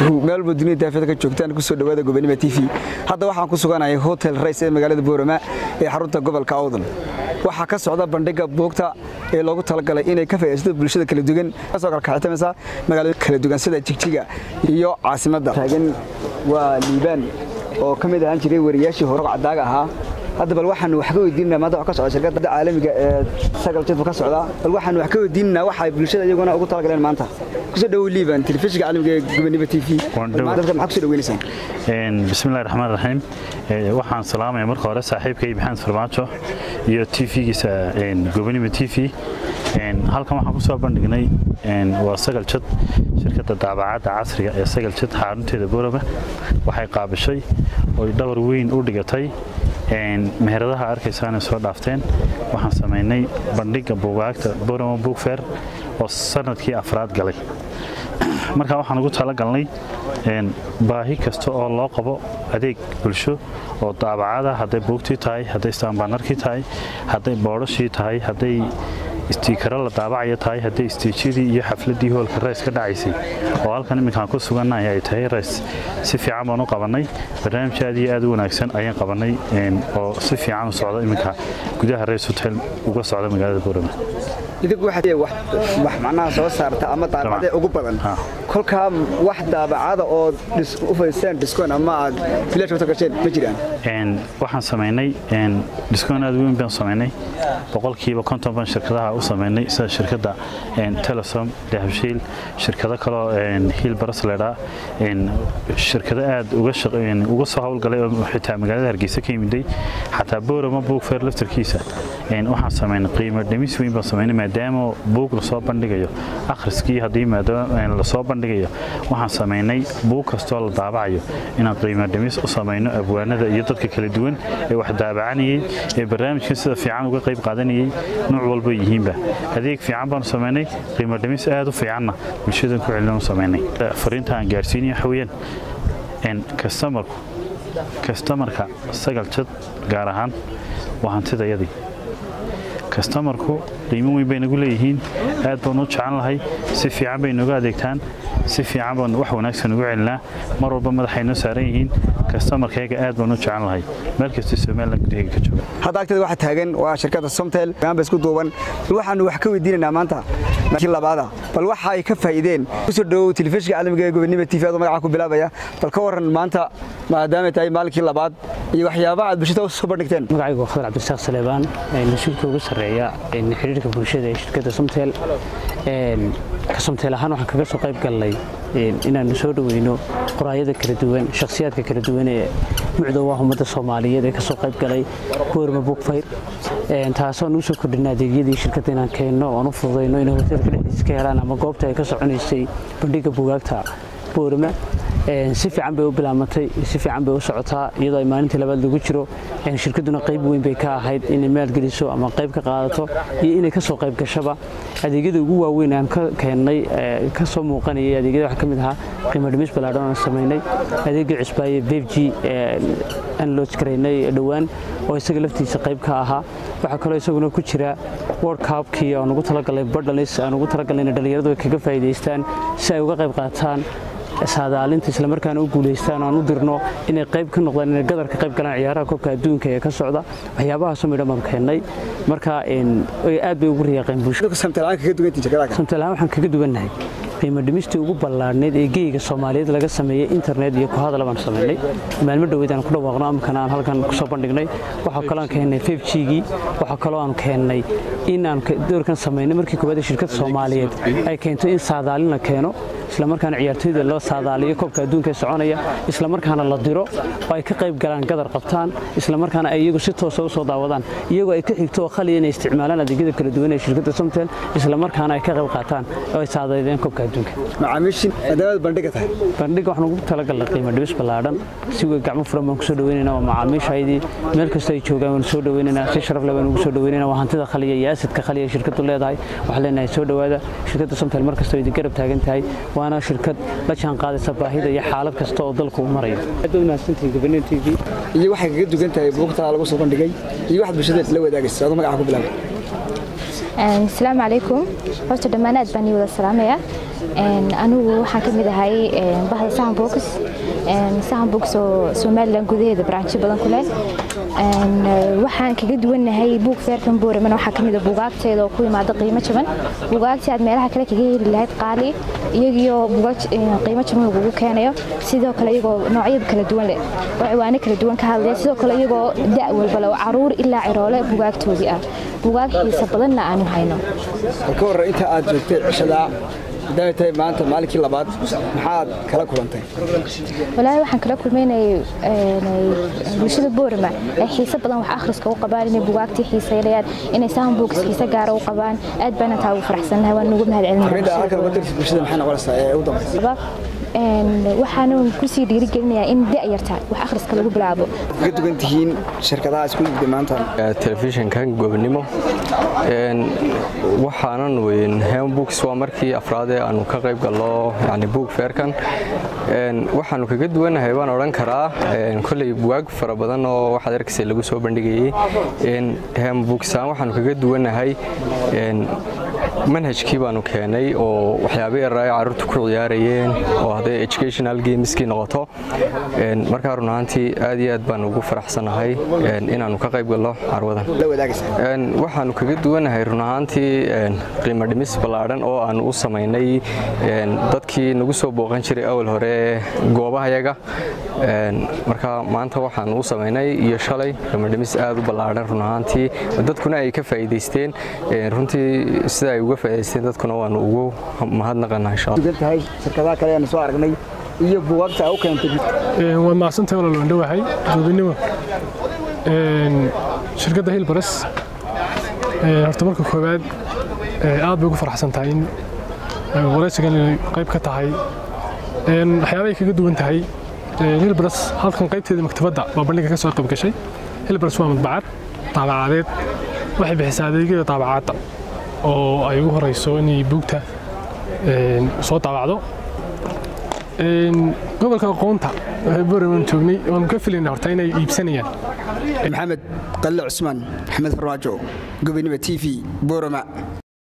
meel walba dunida daafeed ka joogtaan kusoo dhawaada gobonimo t v hadda waxaan ku suganahay hotel rays ee magaalada boorama ee xarunta gobolka awdal waxaa ka socda bandhiga buugta ee loogu talagalay inay ka faa'iidaysato bulshada kala duwan kasoo kalkaxitamaysa magaalada kala duwan sida jigjiga iyo caasimadda taagan waa liibaan oo ka mid ahaan jiray wariyaashii hore cadaaga ahaa hadda bal waxaanu wax ka weydiinana maanta wax ka socda shirkadda caalamiga ee sagal jadbu ka socda bal waxaanu wax ka weydiinana waxa bulshada iyaguna ugu talagaleen maanta kusoo dhawow liiban telefishinka caalamiga ee gobonimo t v dadka maxaa kusoo dhaweynaysaan bismillahi raxmaan raxiim waxaan salaamaya marka hore saaxiibkay maxamed farmaajo iyo t v-giisa gobonimo t v halkan waxaan kusoo bandhignay waa sagal jad shirkadda daabacadda casriga ee sagal jad xarunteeda boorama waxay qaabishay oy dhabar weyn u dhigatay meheradaha arkaysaana soo dhaafteen waxaan samaynay bandhiga buugaagta borama buugfer oo sanadkii afraad galay markaa waxaan ugu talagalnay baahi kasta oo loo qabo adeeg bulsho oo daabacada hadday buugtii tahay hadday istaanbaanarkii tahay hadday boodhashii tahay hadday istiikaro la daabacaya tahay hadday istiijyadii iyo xafladii hoolka rays ka dhacaysay oo halkan iminkaan ku sugannahay ay tahay rays si fiican baan u qabannay barnaamij aad iyo aad u wanaagsan ayaan qabannay oo si fiican u socda iminka gudaha rays hotel uga socda magaalada boorama idinku waxaad wax macnaha soo saarta ama daabacadee ugu badan kolkaa wax daabacada oo u fadhiisteen diskoon ama aad bilaash wata gasheen ma jiraan waxaan samaynay diskoon aad weyn baan samaynay boqolkiiba konton baan shirkadaha u samaynay sida shirkadda telesom dahabshiil shirkado kaloo hiil barasledha shirkado aad uga soo howlgalay oo xitaa magaalada hargeysa ka yimiday xataa boorama buugfeer laftarkiisa waxaan samaynay qiimo dhimis weyn baan samaynay maadaama buug lasoo bandhigayo akhriskii haddii maadaama lasoo bandhigayo waxaan samaynay buug kastoo la daabacayo inaan qiimo dhimis u samayno abwaanada iyo dadka kala duwan ee wax daabacanayay ee barnaamijkan sida fiican uga qayb qaadanayay nuuc walba yihiinba adeeg fiican baanu samaynay qiimo dhimis aad u fiicanna bulshadan ku celin u samaynay fariinta aan gaarsiinaya waxa weeyaan kastamarku kastamarka sagal jad gaar ahaan waa hantidayadii kastamarku qiimo weyn bay nagu leeyihiin aad baanu u jecel lahay si fiican bay nooga adeegtaan si fiican baanu wax wanaagsan ugu celinaa mar walba madaxay noo saaran yihiin kastamarkayga aad baanu u jecel lahay meel kasta somalilan gudaheega ka jooga hadda agteeda waxaa taagan waa shirkadda somtel ba isku duuban bal waxaanu wax ka weydiinaynaa maanta markii labaada bal waxa ay ka faa'iideen kusoo dhawow telefishinka caalamiga ee gobonimo t v adoo magaca ku bilaabaya bal ka warran maanta maadaamay tahay maalinkii labaad iyo waxyaabaha aad bulshada soo bandhigteen magacaygu waa khadar cabdisaaq saleebaan mas-uulka ugu sarreeya xidhiirka bulshada ee shirkadda somtel ka somtel ahaan waxaan kaga soo qayb galnay inaanu soo dhoweyno qoraayada kala duwan shakhsiyaadka kala duwan ee mucdowah ummadda soomaaliyeed ee ka soo qayb galay boorma bookfayr taasoo aan usoo kordhina adeegyadii shirkadda inaan keenno oan u fududayno inay hoteelka dhexdiisa ka helaan ama goobta ay ka soconaysay bandhiga buugaagta boorama si fiican bay u bilaabmatay si fiican bay u socotaa iyadoo ay maalintii labaad lagu jiro shirkadduna qayb weyn bay ka ahayd inay maalgeliso ama qayb ka qaadato iyo inay kasoo qayb gashaba adeegyada ugu waaweyn aan ka keennay ka soo muuqanayay adeegyada waxaa ka mid ahaa qiimo dhimis ballaadhan aan samaynay adeegii cusbaaye befg aan looj garaynay dhowaan oo isaga laftiisa qayb ka ahaa waxaa kaloo isaguna ku jira world cupkii aan ugu talagalnay badhalis aan ugu talagalnay inay dhallinyaradu kaga faa'iidaystaan si ay uga qayb qaataan saadaalinta islamarkaana u guulaystaan aan u dirno inay qayb ka noqdaan inay gadar ka qayb galaan ciyaaraha koobka adduunka ee ka socda waxyaabahaasoo midhan baan keennay marka aad bay ugu riyaaqeen bulshadasamtelaan waxaan kaga duwannahay qiimo dhimistii ugu ballaadhnayd ee geyga soomaaliyeed laga sameeyey internet iyo ku hadala baan samaynay maalmo dhoweyd aan ku dhawaaqno amkana aan halkan kusoo bandhignay waxaa kaloo aan keennay fefjigii waxaa kaloo aan keennay in aan doorkan samaynay markii koowaad shirkadda soomaaliyeed ay keento in saadaalin la keeno islamarkaana ciyaartoyda loo saadaaliyo koobka adduunka ee soconaya islamarkaana la diro oo ay ka qayb galaan gadar qabtaan islamarkaana ay iyagu si toosa u soo daawadaan iyagoo ay ka xigto oo khaliya inay isticmaalaan adeegyada kala duwan ee shirkadda somtel islamarkaana ay ka qayb qaataan oo ay saadaydeen koobka adduunka macaamiishin maadaamaad bandhiga tahay bandhiga waxaan ugu talagalnay qiimo dhibis ballaadhan si wey gacmo furan baan kusoo dhaweynaynaa waa macaamiishaydii meel kasta ay joogaan waan soo dhaweynaynaa si sharaf leh baan ugu soo dhaweynaynaa waa hantida khaliya iyo asidka khaliya shirkaddu leedahay waxaan leenahay soo dhowaada shirkadda somtel mar kasta idin garab taagan tahay waana shirkad la jaan qaadaysa baahida iyo xaalad kasta oo dalku u marayo iyo waxay kaga dugan tahay buugta lagu soo bandhigay iyo waxaad bulshadeed la wadaagaysa adoo magaca ku bilaabay asalaamu calaykum horta dhammaan aad baan ii wada salaamaya anigu waxaan ka mid ahay bahda sahan box sahan box oo somalilan gudaheeda baraanjo badan ku leh waxaan kaga duwannahay buug feerkan booraman waxaa kamid a buugaagteeda oo ku imaada qiimo jaban buugaagtii aad meelaha kale kaga heli lahayd qaali iyagiyo buugaag qiimo jaban lagugu keenayo sidoo kale iyagoo noocyada kala duwan leh oo ciwaano kala duwan ka hadlaya sidoo kale iyagoo da' walba leh oo caruur ilaa ciroole buugaagtoodii ah buugaag xiisa badanna aanu hayno ka warran inta aad joogtay cishadaa hadday tahay maanta maalinkii labaad maxaad kala kulantay walaahi waxaan kala kulmaynay bulshada boorama ay xiise badan wax akhriska u qabaan inay bugaagtii xiiseynayaan inay sahan buugis xiise gaara u qabaan aad baan intaa ugu faraxsanahay waan ugu mahad arrinta halkan uga dirta bulshada maxay noqonaysaa ee u dambaysa celinaya waxaanu kusii dhiirigelinayaa in da'yarta wax akhriska lagu bilaabo ka dugan tihiin shirkadaha isku yimid maanta telefishinkan gobonimo waxaanan weyn hembooks waa markii afraadee aanu ka qayb gallo yani buug feerkan waxaanu kaga duwannahay baan odhan karaa kolley bugaag fara badan oo waxaad arkaysa lagu soo bandhigayey hembooksaan waxaanu kaga duwannahay manhajkii baanu keenay oo waxyaaba yaraa carruurta ku ciyaarayeen oo hadday educational gameskii noqoto markaa run ahaantii aad iyo aad baan ugu faraxsanahay inaanu ka qayb gallo carwadan waxaanu kaga duwannahay run ahaantii qiimo dhimis ballaadhan oo aanu u samaynay dadkii nagu soo booqan jiray awal hore goobahayaga marka maanta waxaanu u samaynay iyo shalay qiimo dhimis aad u ballaadhan run ahaantii dadkuna ay ka faa'iidaysteen runtii sida ay uga faa'iidaysteen dadkuna waanu ugu mahadnaqanaa insha dugan tahay shirkadaha kale aanu soo aragnay iyo buugaagta u keentay waad mahadsantahay walaal waan dhowahay goobinimo shirkadda hilbares horta marka koowaad aad bay ugu faraxsan tahay in waraysigan inay qayb ka tahay waxyaabahay kaga duwan tahay hilbares halkan qaybteeda maktabadda baa bandhiga ka soo qayb gashay hilbares waa madbacad daabacadeed waxay bixisaa adeegyada daabacaadda oo ay ugu horeyso inay buugta soo daabacdo gobolka aqoonta boreman joognay waanu ka filayna horta inay iibsanayaan maxamed qalle cusmaan maxamed farmaajo gobonimo t v boorama